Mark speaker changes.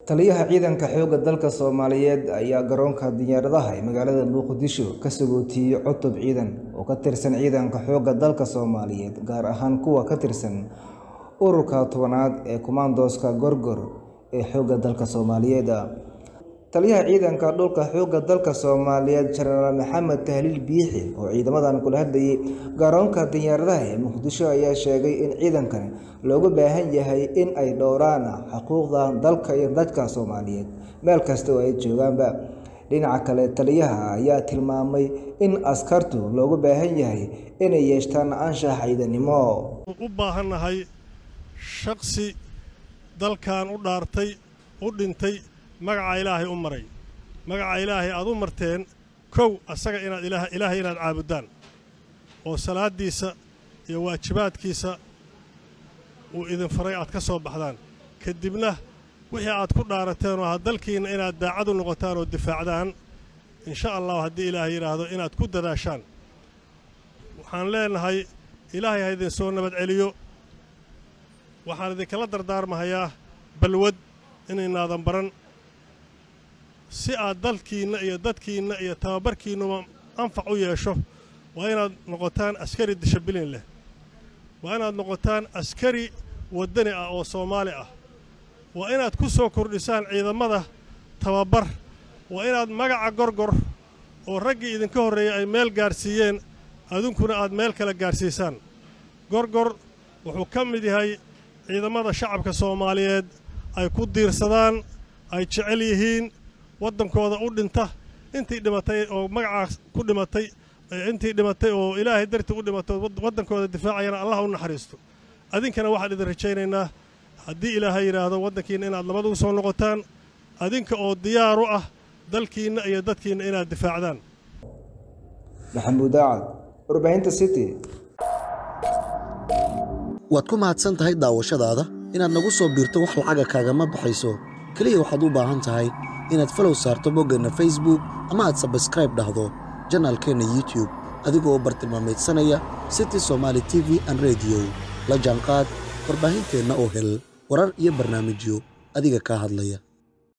Speaker 1: taliyaha ciidanka xoogga dalka soomaaliyeed ayaa garoonka diyaaradaha ee magaalada muqdisho ka sagootiyey cutub ciidan oo ka tirsan ciidanka xoogga dalka soomaaliyeed gaar ahaan kuwa ka tirsan ururka tobanaad ee kumaandooska gorgor ee xoogga dalka soomaaliyeed taliyaha ciidanka dhulka xoogga dalka soomaaliyeed jenaraal maxamed tahliil biixi oo ciidamadan kula hadlayay garoonka diyaaradaha ee muqdisho ayaa sheegay in ciidankan looga baahan yahay in ay dhowraan xuquuqda dalka iyo dadka soomaaliyeed meel kasta oo ay joogaanba dhinaca kale taliyaha ayaa tilmaamay in askartu looga baahan yahay inay yeeshtaan anshax ciidanimo
Speaker 2: u baahannahay shaksi dalkan u dhaartay u dhintay magaca ilaahay u maray magaca ilaahay aad u marteen kow asaga inaad ilaahay inaad caabudaan oo salaaddiisa iyo waajibaadkiisa uu idin faray aad ka soo baxdaan kadibna wixii aad ku dhaarateen oo ha dalkiinna inaad daacad u noqotaan oo difaacdaan insha allahu haddii ilaahay yidhaahdo inaad ku dadaashaan waxaan leenahay ilaahay ha idin soo nabad celiyo waxaan idinkala dardaarmahayaa balwad inaynaadan baran si aad dalkiinna iyo dadkiinna iyo tababarkiinnuba anfac u yeesho waa inaad noqotaan askari dishibilin leh waa inaad noqotaan askari waddani ah oo soomaali ah waa inaad ku soo kordhisaan ciidamada tababar waa inaad magaca gorgor oo raggii idinka horreeyey ay meel gaarsiiyeen adunkuna aad meel kale gaarsiisaan gorgor wuxuu ka mid yahay ciidamada shacabka soomaaliyeed ay ku diirsadaan ay jecel yihiin waddankooda u dhinta intii dhimatay oo magacaas ku dhimatay intii dhimatay oo ilaahay dartii u dhimatay waddankooda difaacayana allah u naxariisto adinkana waxaan idin rajaynaynaa haddii ilaahay yidhaahdo waddankiinna inaad labada u soo noqotaan adinka oo diyaar u ah dalkiinna iyo dadkiinna inaad difaacdaan
Speaker 1: maxamuud daacad warbaahinta city
Speaker 3: waad ku mahadsan tahay daawashadaada inaad nagu soo biirto wax lacaga kaagama baxayso keliya waxaad u baahan tahay inaad falow saarto boggeenna facebook ama aad sabskraib dhahdo janaalkeenna youtube adigoo bartilmaamaydsanaya city somaali t v an rediyo la jaanqaad warbaahinteenna oo hel warar iyo barnaamijyo adiga kaa hadlaya